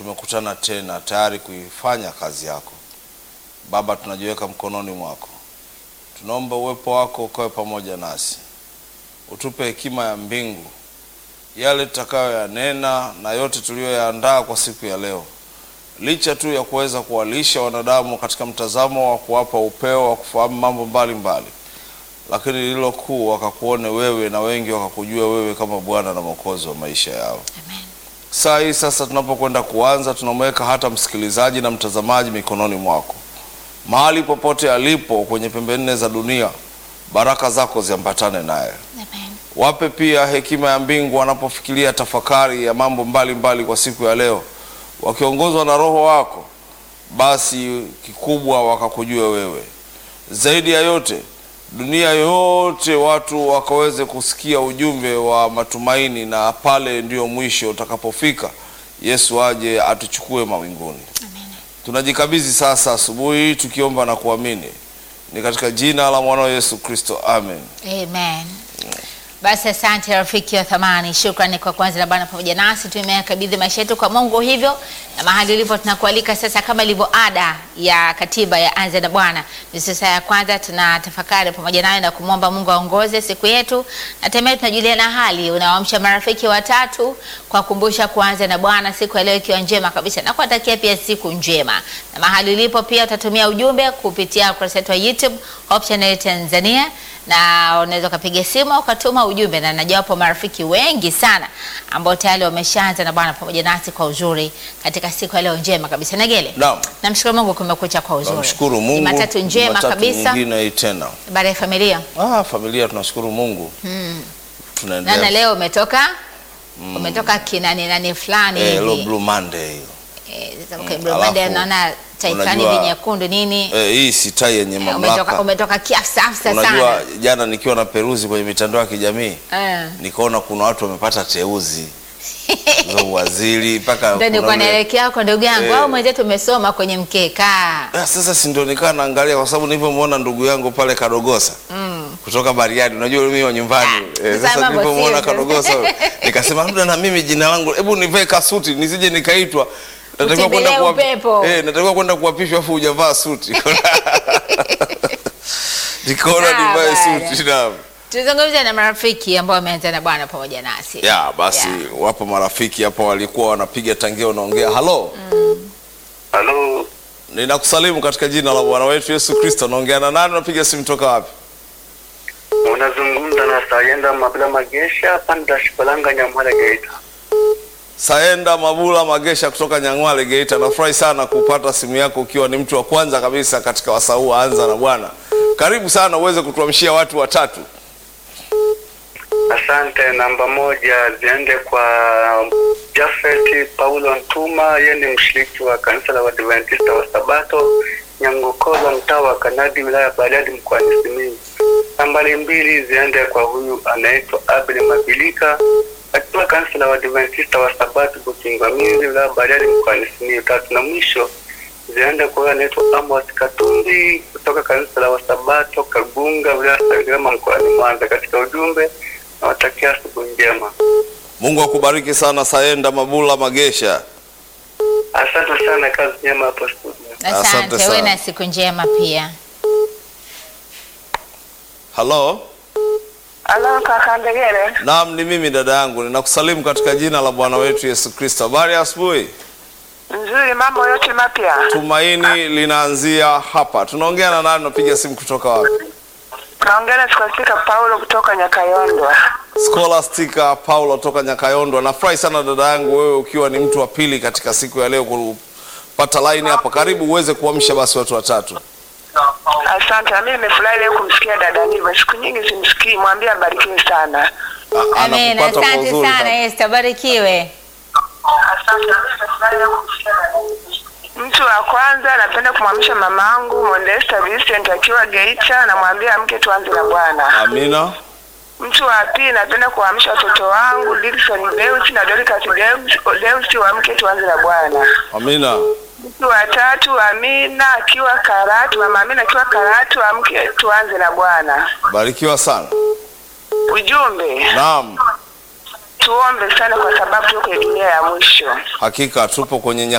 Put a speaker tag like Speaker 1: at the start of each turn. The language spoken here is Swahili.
Speaker 1: tumekutana tena tayari kuifanya kazi yako. Baba, tunajiweka mkononi mwako, tunaomba uwepo wako ukawe pamoja nasi, utupe hekima ya mbingu, yale tutakayoyanena na yote tuliyoyaandaa kwa siku ya leo, licha tu ya kuweza kuwalisha wanadamu katika mtazamo wa kuwapa upeo wa kufahamu mambo mbalimbali mbali. Lakini lililo kuu wakakuone wewe na wengi wakakujua wewe kama Bwana na Mwokozi wa maisha yao.
Speaker 2: Amen.
Speaker 1: Saa hii sasa tunapokwenda kuanza, tunamweka hata msikilizaji na mtazamaji mikononi mwako, mahali popote alipo kwenye pembe nne za dunia, baraka zako ziambatane naye.
Speaker 2: Amen.
Speaker 1: Wape pia hekima ya mbingu wanapofikiria tafakari ya mambo mbalimbali mbali kwa siku ya leo, wakiongozwa na Roho wako, basi kikubwa wakakujua wewe. Zaidi ya yote, dunia yote watu wakaweze kusikia ujumbe wa matumaini, na pale ndio mwisho utakapofika, Yesu aje atuchukue mawinguni.
Speaker 2: Amen.
Speaker 1: Tunajikabidhi sasa asubuhi tukiomba na kuamini, ni katika jina la mwanao Yesu Kristo, amen.
Speaker 2: Amen. Basi asante rafiki wa thamani, shukrani kwa kwanza na Bwana pamoja nasi. Tumeyakabidhi maisha yetu kwa Mungu hivyo, na mahali ulipo tunakualika sasa, kama ilivyo ada ya katiba ya Anza na Bwana, ni sasa ya kwanza tunatafakari pamoja naye na kumwomba Mungu aongoze siku yetu, na tembea tunajuliana hali, unawaamsha marafiki watatu kwa kumbusha kuanza na Bwana siku ya leo ikiwa njema kabisa, na kuwatakia pia siku njema. Na mahali ulipo pia utatumia ujumbe kupitia ukurasa wetu wa YouTube Hope Channel Tanzania na unaweza ukapiga simu ukatuma ujumbe, na najua wapo marafiki wengi sana ambao tayari wameshaanza na Bwana pamoja nasi kwa uzuri katika siku ya leo njema kabisa. Nagele,
Speaker 1: Naam.
Speaker 2: namshukuru Mungu kumekucha kwa uzuri.
Speaker 1: Namshukuru Mungu.
Speaker 2: Jumatatu njema
Speaker 1: Jumatatu
Speaker 2: kabisa.
Speaker 1: nyingine hii tena.
Speaker 2: Habari ya familia
Speaker 1: Ah, familia tunashukuru Mungu.
Speaker 2: nana,
Speaker 1: Tunaendelea.
Speaker 2: leo umetoka umetoka kinani nani fulani
Speaker 1: Eh, lo
Speaker 2: hivi
Speaker 1: Blue Monday hiyo.
Speaker 2: Eh, sasa okay,
Speaker 1: Mm,
Speaker 2: Blue Monday
Speaker 1: alafu,
Speaker 2: naona tai fulani
Speaker 1: unajua-
Speaker 2: hivi nyekundu nini
Speaker 1: Eh, hii si tai yenye
Speaker 2: Eh,
Speaker 1: mamlaka.
Speaker 2: umetoka, umetoka kiafsafsa
Speaker 1: Unajua
Speaker 2: sana
Speaker 1: jana nikiwa na peruzi kwenye mitandao ya kijamii
Speaker 2: Eh.
Speaker 1: nikaona kuna watu wamepata teuzi za uwaziri mpaka
Speaker 2: Ndio nilikuwa
Speaker 1: kuna ule-
Speaker 2: naelekea huko ndugu yangu,
Speaker 1: Eh.
Speaker 2: au mwenzetu umesoma kwenye mkeka
Speaker 1: Ah, sasa si ndio nikaa naangalia kwa sababu nilivyomwona ndugu yangu pale Kadogosa kutoka Bariadi, unajua mimi wa nyumbani
Speaker 2: Ah,
Speaker 1: eh,
Speaker 2: sasa
Speaker 1: sasa
Speaker 2: mambo
Speaker 1: nilivyomwona
Speaker 2: sivyo.
Speaker 1: Kadogosa nikasema labda na mimi jina langu, hebu nivae kasuti nisije nikaitwa natakiwa kwenda
Speaker 2: Utembelee
Speaker 1: kuwa-
Speaker 2: upepo.
Speaker 1: eh, natakiwa kwenda kuapishwa afu hujavaa suti nikaona
Speaker 2: Ah,
Speaker 1: nivae
Speaker 2: bwana.
Speaker 1: suti naam.
Speaker 2: tuzungumze na marafiki ambao wameanza na Bwana pamoja nasi.
Speaker 1: ya basi
Speaker 2: Yeah.
Speaker 1: wapo marafiki hapo walikuwa wanapiga tangia wanaongea halo
Speaker 3: Halo,
Speaker 1: ninakusalimu katika jina la bwana wetu yesu kristo naongea na nani unapiga simu toka wapi
Speaker 3: unazungumza na Sayenda Mabla Magesha panda Shibalanga Nyamwale Geita.
Speaker 1: saenda mabula magesha kutoka nyang'wale geita nafurahi sana kupata simu yako ukiwa ni mtu wa kwanza kabisa katika wasau wa anza na bwana karibu sana uweze kutuamshia watu watatu
Speaker 3: Asante. Namba moja ziende kwa Jafet Paulo Ntuma, yeye ni mshiriki wa kanisa la Waadventista wa Sabato Nyangokola, mtaa wa Kanadi, wilaya ya Bariadi, mkoani Simiyu. Nambari mbili ziende kwa huyu anaitwa Abel Mabilika akiwa kanisa la Waadventista wa Sabato Bukingwamizi, wilaya ya Bariadi, mkoani Simiyu. Tatu na mwisho ziende kwa huyu anaitwa Amos Katumbi kutoka kanisa la Wasabato Kagunga, wilaya ya Sengerema, mkoani Mwanza. Katika ujumbe nawatakia asubuhi njema.
Speaker 1: mungu akubariki sana saenda mabula magesha
Speaker 3: Asante sana, kazi njema hapo studio.
Speaker 1: Asante
Speaker 2: Asante, wewe
Speaker 1: sana.
Speaker 2: na siku njema pia.
Speaker 1: halo
Speaker 4: Halo kaka Ndegere,
Speaker 1: naam ni mimi dada yangu ninakusalimu katika jina la bwana wetu yesu kristo habari ya asubuhi
Speaker 4: nzuri, mambo yote mapya.
Speaker 1: tumaini linaanzia hapa tunaongea na nani unapiga simu kutoka wapi
Speaker 4: Naongea na Skolastika Paulo kutoka Nyakayondwa.
Speaker 1: Scholastica Paulo toka Nyakayondo. Nafurahi sana dada yangu, wewe ukiwa ni mtu wa pili katika siku ya leo kupata line hapa. Karibu uweze kuamsha basi watu watatu.
Speaker 4: Asante, na mimi nimefurahi leo kumsikia dada Niva, siku nyingi simsikii, mwambie abarikiwe sana.
Speaker 1: A-
Speaker 2: Amen.
Speaker 1: anakupata kwa
Speaker 2: Asante
Speaker 1: uzuri
Speaker 2: sana
Speaker 1: hapa.
Speaker 2: Esther, barikiwe.
Speaker 4: Asante, na mimi nimefurahi leo kumsikia dada Niva. Mtu wa kwanza napenda kumwamsha mamangu Modesta Vincent akiwa Geita, namwambia amke tuanze na Bwana.
Speaker 1: Amina.
Speaker 4: Mtu wa pili napenda kuamsha watoto wangu Dickson Deus na Dorcas Deus, Deus waamke tuanze na Bwana.
Speaker 1: Amina.
Speaker 4: Mtu wa tatu Amina akiwa Karatu, mama Amina akiwa Karatu, amke tuanze na Bwana.
Speaker 1: Barikiwa sana.
Speaker 4: Ujumbe,
Speaker 1: Naam,
Speaker 4: tuombe sana kwa sababu tuko kwenye dunia ya mwisho.
Speaker 1: hakika tupo kwenye